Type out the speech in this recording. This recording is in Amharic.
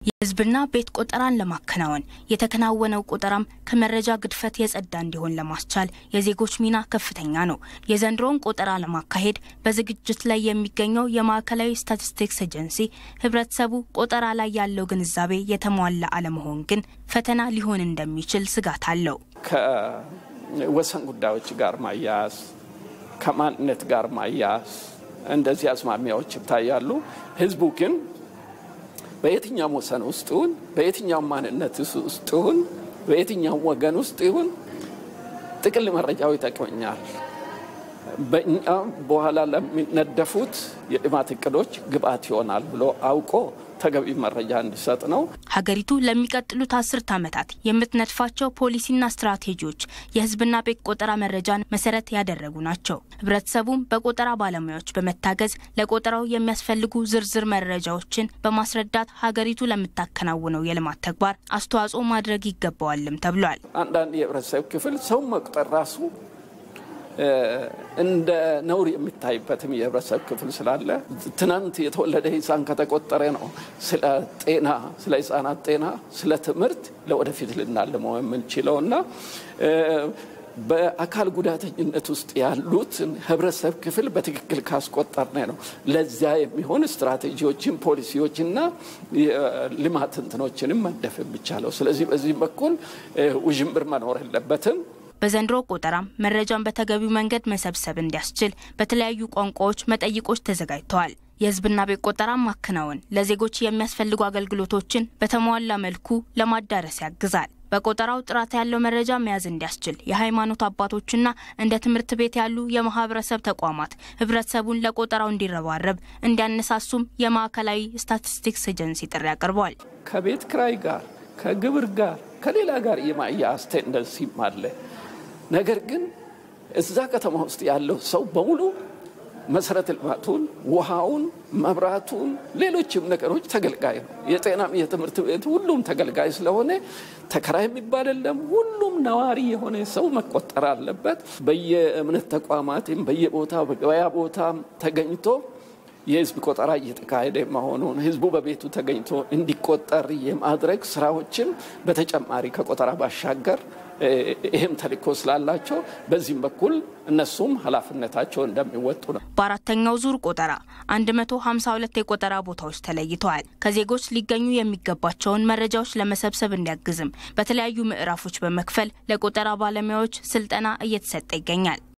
የሕዝብና ቤት ቆጠራን ለማከናወን የተከናወነው ቆጠራም ከመረጃ ግድፈት የጸዳ እንዲሆን ለማስቻል የዜጎች ሚና ከፍተኛ ነው። የዘንድሮውን ቆጠራ ለማካሄድ በዝግጅት ላይ የሚገኘው የማዕከላዊ ስታቲስቲክስ ኤጀንሲ ሕብረተሰቡ ቆጠራ ላይ ያለው ግንዛቤ የተሟላ አለመሆን ግን ፈተና ሊሆን እንደሚችል ስጋት አለው። ከወሰን ጉዳዮች ጋር ማያያዝ፣ ከማንነት ጋር ማያያዝ እንደዚህ አዝማሚያዎች ይታያሉ። ህዝቡ ግን በየትኛውም ወሰን ውስጥ ይሁን በየትኛውም ማንነት ውስጥ ይሁን በየትኛውም ወገን ውስጥ ይሁን ጥቅል መረጃው ይጠቅመኛል፣ በእኛ በኋላ ለሚነደፉት የልማት እቅዶች ግብዓት ይሆናል ብሎ አውቆ ተገቢ መረጃ እንዲሰጥ ነው። ሀገሪቱ ለሚቀጥሉት አስርት ዓመታት የምትነድፋቸው ፖሊሲና ስትራቴጂዎች የህዝብና ቤት ቆጠራ መረጃን መሰረት ያደረጉ ናቸው። ህብረተሰቡም በቆጠራ ባለሙያዎች በመታገዝ ለቆጠራው የሚያስፈልጉ ዝርዝር መረጃዎችን በማስረዳት ሀገሪቱ ለምታከናውነው የልማት ተግባር አስተዋጽኦ ማድረግ ይገባዋልም ተብሏል። አንዳንድ የህብረተሰብ ክፍል ሰው መቁጠር ራሱ እንደ ነውር የሚታይበትም የህብረተሰብ ክፍል ስላለ ትናንት የተወለደ ህፃን ከተቆጠረ ነው ስለ ጤና፣ ስለ ህፃናት ጤና፣ ስለ ትምህርት ለወደፊት ልናልመው የምንችለው እና በአካል ጉዳተኝነት ውስጥ ያሉትን ህብረተሰብ ክፍል በትክክል ካስቆጠርነ ነው ለዚያ የሚሆን ስትራቴጂዎችን፣ ፖሊሲዎችና ልማት እንትኖችንም መንደፍ የሚቻለው። ስለዚህ በዚህ በኩል ውዥንብር መኖር የለበትም። በዘንድሮ ቆጠራም መረጃን በተገቢው መንገድ መሰብሰብ እንዲያስችል በተለያዩ ቋንቋዎች መጠይቆች ተዘጋጅተዋል። የህዝብና ቤት ቆጠራ ማከናወን ለዜጎች የሚያስፈልጉ አገልግሎቶችን በተሟላ መልኩ ለማዳረስ ያግዛል። በቆጠራው ጥራት ያለው መረጃ መያዝ እንዲያስችል የሃይማኖት አባቶችና እንደ ትምህርት ቤት ያሉ የማህበረሰብ ተቋማት ህብረተሰቡን ለቆጠራው እንዲረባረብ እንዲያነሳሱም የማዕከላዊ ስታቲስቲክስ ኤጀንሲ ጥሪ አቅርበዋል። ከቤት ክራይ ጋር፣ ከግብር ጋር፣ ከሌላ ጋር የማያያዝ ቴንደንሲም አለ። ነገር ግን እዛ ከተማ ውስጥ ያለው ሰው በሙሉ መሰረተ ልማቱን፣ ውሃውን፣ መብራቱን፣ ሌሎችም ነገሮች ተገልጋይ ነው። የጤናም የትምህርት ቤት ሁሉም ተገልጋይ ስለሆነ ተከራይ የሚባል የለም። ሁሉም ነዋሪ የሆነ ሰው መቆጠር አለበት። በየእምነት ተቋማትም በየቦታው በገበያ ቦታም ተገኝቶ የህዝብ ቆጠራ እየተካሄደ መሆኑን ህዝቡ በቤቱ ተገኝቶ እንዲቆጠር የማድረግ ስራዎችን በተጨማሪ ከቆጠራ ባሻገር ይህም ተልእኮ ስላላቸው በዚህም በኩል እነሱም ኃላፊነታቸው እንደሚወጡ ነው። በአራተኛው ዙር ቆጠራ 152 የቆጠራ ቦታዎች ተለይተዋል። ከዜጎች ሊገኙ የሚገባቸውን መረጃዎች ለመሰብሰብ እንዲያግዝም በተለያዩ ምዕራፎች በመክፈል ለቆጠራ ባለሙያዎች ስልጠና እየተሰጠ ይገኛል።